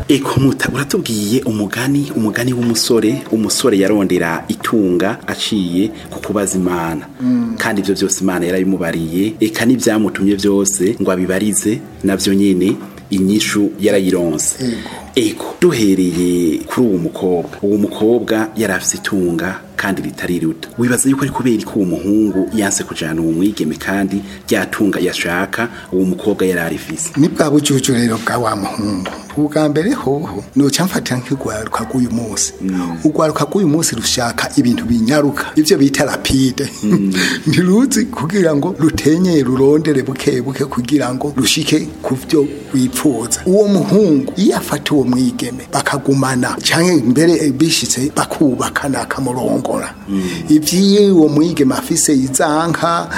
eko muta uratubwiye umugani umugani w'umusore umusore yarondera itunga aciye ku kubaza imana kandi ibyo byose imana yarabimubariye eka n'ibyamutumye byose ngo abibarize nabyo nyine inyishu yarayironse ego duhereye kuri uwo mukobwa uwo mukobwa yari afite itunga kandi ritari ruto wibaza yuko ari kubera ko uwo muhungu yanse kujana uwo mwigeme kandi ryatunga yashaka uwo mukobwa yari arifise ni bwa bujuju rero bwa wa muhungu ubwa mbere hoho noca mfatira nk'urwaruka rw'uyu munsi urwaruka rw'uyu munsi rushaka ibintu binyaruka ivyo bita rapide ntiruzi kugira ngo rutenyeye rurondere buke buke kugira ngo rushike ku vyo wipfuza uwo muhungu iyo afata uwo mwigeme bakagumana canke mbere bishitse bakubakana akamurongora ivyiye uwo mwigeme afise izanka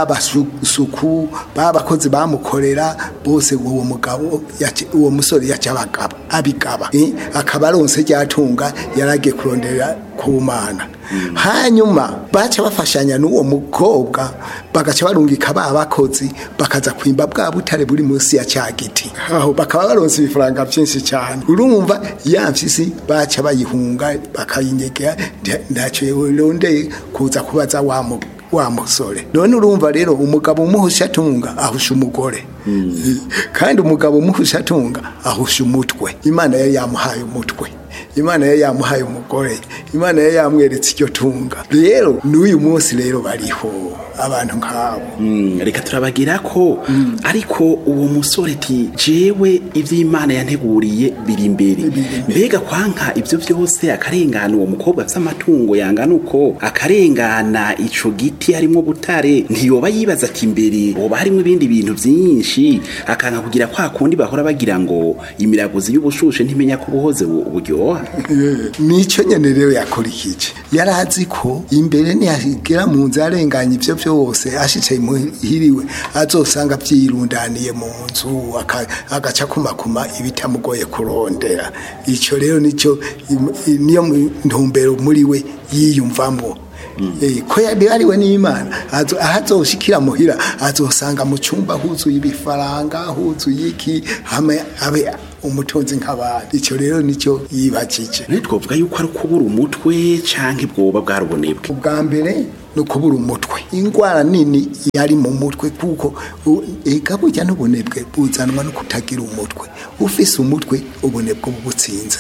babasuku babakozi bamukorera bose uwo mugabo yace- uwo musore yaca abagaba abigaba eh, akaba aronse ryatunga yaragiye kurondera ku mana hanyuma baca bafashanya n'uwo mukobwa bagaca barungika ba bakozi bakaza kwimba bwa butare buri munsi ya cya giti aho bakaba baronse ibifaranga byinshi cyane urumva ya mpyisi baca bayihunga bakayinyegera nta- ntacyo yorondeye kuza kubaza wa mu wa musore none urumva rero umugabo umuhusha atunga ahusha umugore kandi umugabo umuhusha atunga ahusha umutwe imana yari yamuhaye umutwe imana yari yamuhaye umugore imana yari yamweretse iryo tunga rero n'uyu munsi rero bariho abantu nk'abo Mm, reka turabagira ko ariko uwo musore ati jewe ivy'imana yanteguriye biri imbere mbega kwanka ivyo vyose akarengana uwo mukobwa afise amatungo yangana uko akarengana ico giti harimwo butare ntiyoba yibaza ati imbere hoba harimwo ibindi bintu vyinshi akanka kugira kwa kundi bahora bagira ngo imiraguzi y'ubushushe ntimenya ko ubuhoze bu- buryoha nicyo nyene rero yakurikije yari azi ko imbere niyagera mu nzu arenganya ivyo vyose ashicaye muhiriwe azosanga vyirundaniye mu nzu aka- agaca kumakuma ibitamugoye kurondera ico rero nico im- i- niyo mu- ntumbero muri we yiyumvamo Eh, ko yabihariwe n'imana azo- aho azoshikira muhira azosanga mu cyumba huzuye ibifaranga huzuye iki hame abe umutunzi nk'abandi icyo rero nicyo yibakije none twovuga yuko ari ukubura umutwe canke bwoba bwarubonebwe ubwa mbere ni ukubura umutwe indwara nini yari mu mutwe kuko u- ega burya n'ubunebwe buzanwa no kutagira umutwe ufise umutwe ubunebwe bubutsinze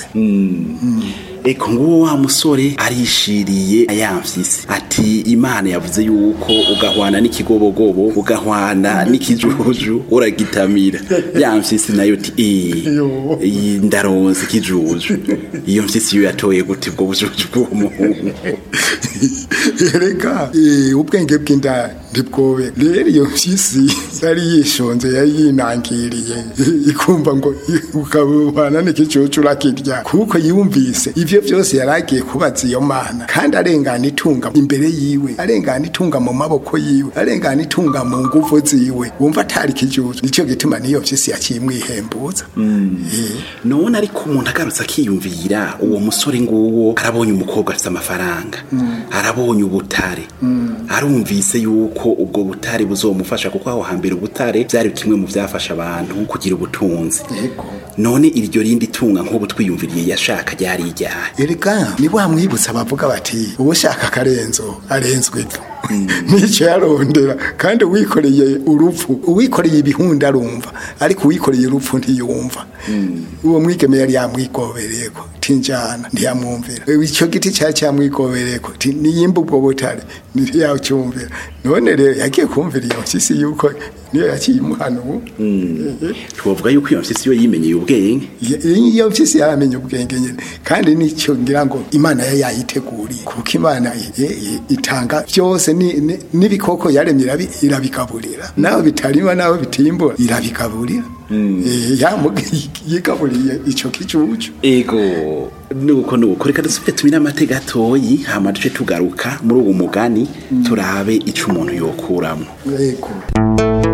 eko nguwo wa musore arishiriye ayamfise ati imana yavuze yuko ugahwana n'ikigobogobo ugahwana n'ikijuju uragitamira yamfise nayo ti Yo. eh ndaronse ikijuju iyo mfise iyo yatoye gute ubwo bujuju bw'uwo muhungu reka eh, ubwenge bw'inda ntibwobe rero iyo mpyisi yari yishonze yari yinangiriye ikumva ngo ukabana n'ikicucu urakirya kuko yumvise ivyo vyose yari agiye kubaza iyo mana kandi arengana itunga imbere yiwe arengana itunga mu maboko yiwe arengana itunga mu nguvu ziwe wumva atari ikijuju nico gituma niyo mpyisi yaciye imwihembuza Eh, none ariko umuntu agarutse akiyumvira uwo musore nguwo arabonye umukobwa afite amafaranga arabonye ubutare arumvise yuko ubwo butare buzomufasha kuko aho hambere ubutare byari kimwe mu byafasha abantu kugira ubutunzi yego none iryo rindi tunga nk'ubu twiyumviriye yashaka ryari iryahe erega ni wa mwibutsa bavuga bati uwushaka akarenzo arenzwe ivu nicyo yarondera kandi uwikoreye urupfu uwikoreye ibihunda arumva ariko uwikoreye urupfu ntiyumva uwo mwigeme yari yamwigobereyeko tinjana ntiyamwumvira icyo giti cyari cyamwigobereyeko ti niyimba ubwo butare ntiyacyumvira none rero yagiye kumvira iyo mpyisi yuko niyo yaciye imuhana ubu twavuga yuko iyo mpyisi yo yimenyeye ubwenge iyo mpyisi yaramenye ubwenge nyine kandi nicyo ngira ngo imana yari yayiteguriye kuko imana i- i- itanga byose ni- ni- n'ibikoko yaremye irabi- irabigaburira naho bitarima naho bitimbura irabigaburira Eh, yamu- yigaburiye icyo kicucu ego nuko nuko reka dusubire tumire amateka gatoyi hama duce tugaruka muri uwo mugani turabe ico umuntu yokuramo yego